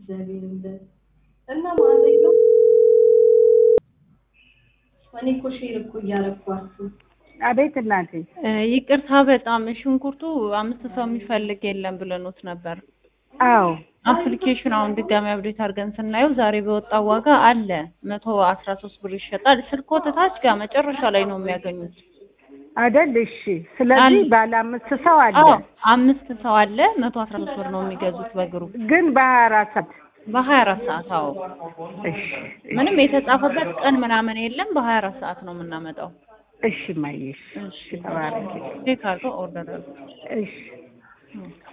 እግዚአብሔር ይመስገን። እና ማለት ነው እኔ እኮ ሼር እኮ እያረኳችሁ አቤት እናቴ። ይቅርታ በጣም ሽንኩርቱ አምስት ሰው የሚፈልግ የለም ብለኖት ነበር። አዎ አፕሊኬሽን አሁን ድጋሚ አብዴት አድርገን ስናየው ዛሬ በወጣው ዋጋ አለ መቶ አስራ ሶስት ብር ይሸጣል። ስልክዎት ታች ጋር መጨረሻ ላይ ነው የሚያገኙት። አይደል? እሺ። ስለዚህ አንድ- ባለ አምስት ሰው አለ፣ አዎ አምስት ሰው አለ። መቶ አስራ ሶስት ብር ነው የሚገዙት በግሩፕ ግን በሀያ አራት ሰዓት በሀያ አራት ሰዓት። አዎ እሺ ምንም የተጻፈበት ቀን ምናምን የለም። በሀያ አራት ሰዓት ነው የምናመጣው። እሺ፣ ማየሽ እሺ፣ ተባረኪ። ቼክ አድርገው ኦርደር አድርገው እሺ